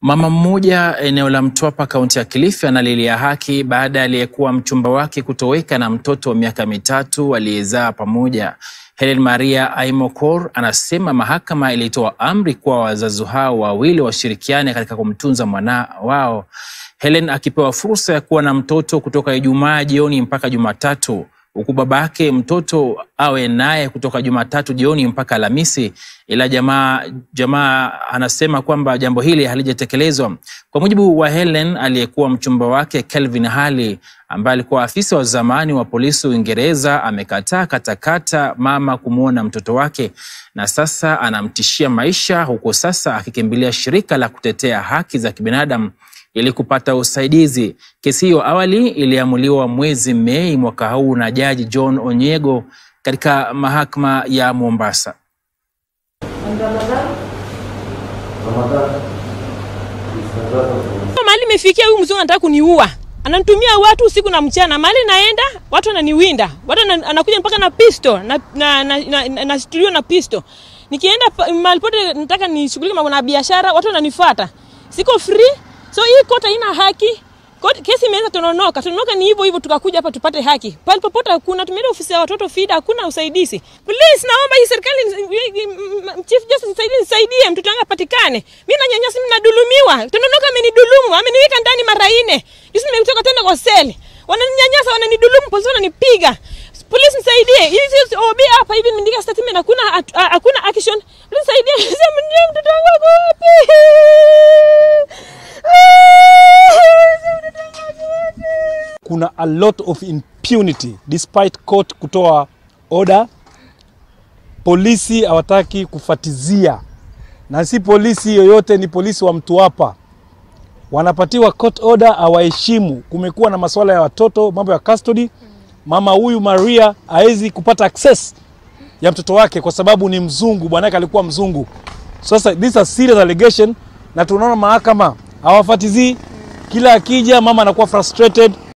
Mama mmoja eneo la Mtwapa kaunti ya Kilifi analilia haki baada ya aliyekuwa mchumba wake kutoweka na mtoto wa miaka mitatu aliyezaa pamoja. Helen Maria Aimokor anasema mahakama ilitoa amri kwa wazazi hao wawili washirikiane katika kumtunza mwana wao. Helen akipewa fursa ya kuwa na mtoto kutoka Ijumaa jioni mpaka Jumatatu huku babake mtoto awe naye kutoka Jumatatu jioni mpaka Alhamisi, ila jamaa jamaa anasema kwamba jambo hili halijatekelezwa. Kwa mujibu wa Helen, aliyekuwa mchumba wake Kelvin Hali ambaye alikuwa afisa wa zamani wa polisi Uingereza amekataa katakata mama kumwona mtoto wake na sasa anamtishia maisha, huku sasa akikimbilia shirika la kutetea haki za kibinadamu ili kupata usaidizi. Kesi hiyo awali iliamuliwa mwezi Mei mwaka huu na Jaji John Onyego katika mahakama ya Mombasa. Mahali imefikia huyu mzungu anataka kuniua. Ananitumia watu usiku na mchana. Mahali naenda watu wananiwinda. Watu anakuja mpaka na pisto na na na, na, na, na studio na pisto. Nikienda mahali pote nataka nishughulike mambo na biashara, watu wananifuata. Siko free. So hii kota haina haki. Koti, kesi imeweza tononoka. Tononoka ni hivyo hivyo tukakuja hapa tupate haki. Pale popote hakuna tumeenda ofisi ya watoto FIDA hakuna usaidizi. Please naomba hii serikali Chief Justice nisaidie nisaidie mtoto wangu apatikane. Mimi nanyanyasa mimi nadulumiwa. Tononoka amenidulumu, ameniweka ndani mara nne. Juzi nimetoka tena kwa seli. Wananinyanyasa, wananidulumu, polisi wananipiga. Please nisaidie. Hizi OB hapa hivi nimeandika statement hakuna hakuna action. Please nisaidie. Sema ndio mtoto wangu wako wapi? Kuna a lot of impunity despite court kutoa order. Polisi hawataki kufatizia, na si polisi yoyote, ni polisi wa Mtwapa wanapatiwa court order, hawaheshimu. Kumekuwa na masuala ya watoto, mambo ya custody. Mama huyu Maria hawezi kupata access ya mtoto wake kwa sababu ni mzungu, bwanake alikuwa mzungu. Sasa this is a serious allegation, na tunaona mahakama hawafatizii. Kila akija mama anakuwa frustrated.